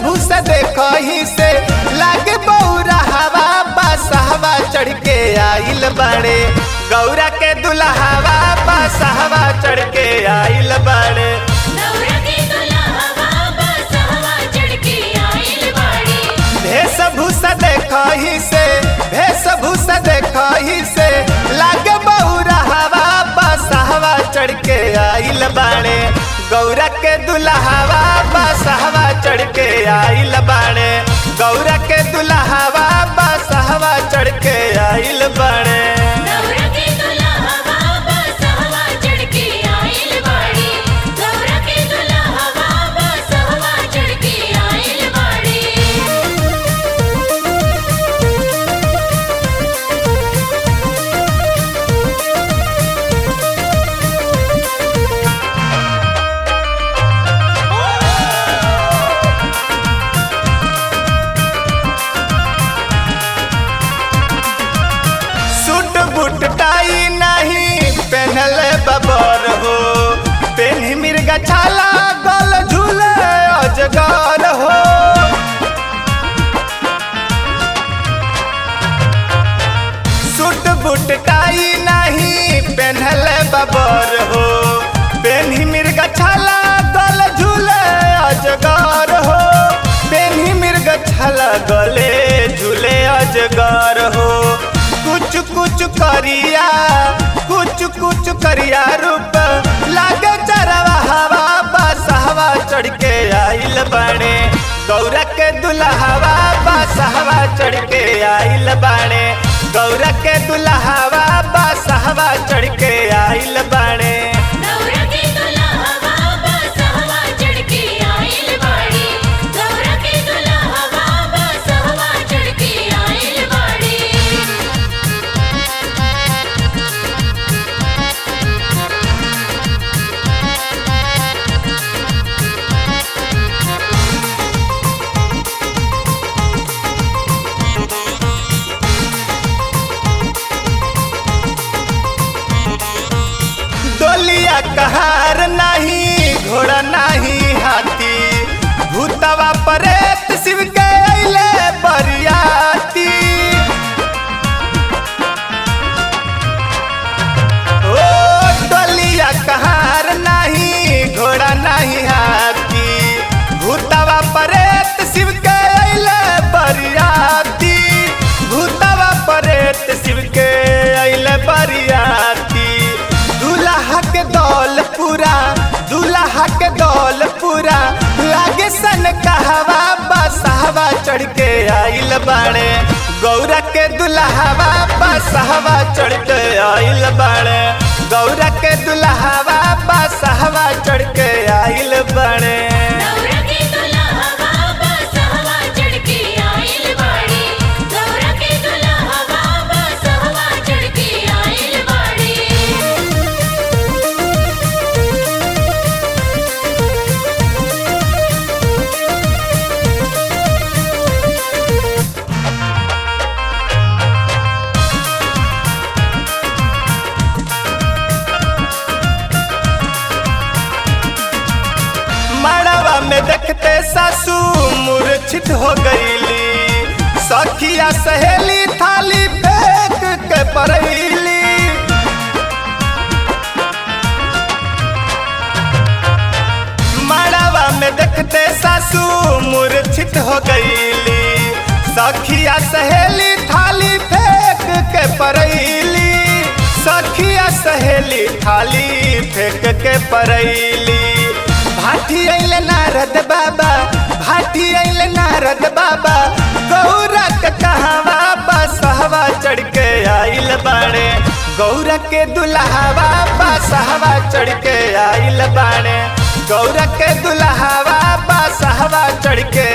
भूस देखही से लागे बौरा हवा बसहवा चढ़ के आइल बाड़े गौरा के दुल्हावा बसहवा चढ़ के आइल बाड़े गौरा के दुल्हवा बसहवा चढ़ के आइल बाड़ी भेष भूस देखही से भेष भूस देखही से लागे बौरा हवा बसहवा चढ़ के आइल बाड़े गौरा के दुल्हावा बसहवा चढ़ के आइल बाड़े गौरा के दुल्हावा बसहवा चढ़ के आइल बाड़े गौरा के दुल्हवा बसहवा चढ़ के आइल बाड़ी गौरा के दुल्हवा बसहवा चढ़ के आइल बाड़ी सूट बूट टाई नहीं पहनल बबर हो पेन्ही मिर्गा छाला गल झूले अजगर हो सूट बूट टाई नहीं पहनल बबर हो पेन्ही मिर्गा छाला गल झूले अजगर हो पेन्ही मिर्गा छाला गले झूले अजगर हो कुछ कुछ करिया कुछ कुछ करिया रूप लागे चरवा हवा बस हवा चढ़ के आइल बाड़े गौरा के दुल्हावा बस हवा चढ़ के आइल बाड़े गौरा के दुल्हावा बस हवा चढ़ के आइल बाड़े गौरा के दुल्हवा बसहवा चढ़ के आइल बाड़ी गौरा के दुल्हवा बसहवा चढ़ के आइल बाड़ी डोलिया कहार नहीं घोड़ा नहीं हाथी भूतवा परेत शिव के अइले बरियाती ओ डोलिया कहार नहीं घोड़ा नहीं हाथी भूतवा परेत शिव के अइले बरियाती भूतवा परेत शिव के अइले बरियाती दूल्हा के दौल पूरा दूल्हा के दौल पूरा लागे सन कहवा बसहवा चढ़ के आइल बाड़े गौरा के दुल्हावा बसहवा चढ़ के आइल बाड़े गौरा के दुल्हावा बसहवा चढ़ के आइल बाड़े गौरा के दुल्हवा बसहवा चढ़ के आइल बाड़ी गौरा के दुल्हवा बसहवा चढ़ के आइल बाड़ी मड़वा में देखते सासू मूर्छित हो गईली सखिया सहेली थाली फेंक के परैली मड़वा में देखते सासू मूर्छित हो गईली सखिया सहेली थाली फेंक के परैली सखिया सहेली थाली फेंक के परैली भाटी अइले नारद बाबा भाटी अइले नारद बाबा गौरा के कहवा बसहवा चढ़ के आइल बाड़े गौरा के दुल्हावा बसहवा चढ़ के आइल बाड़े गौरा के दुल्हावा बसहवा चढ़ के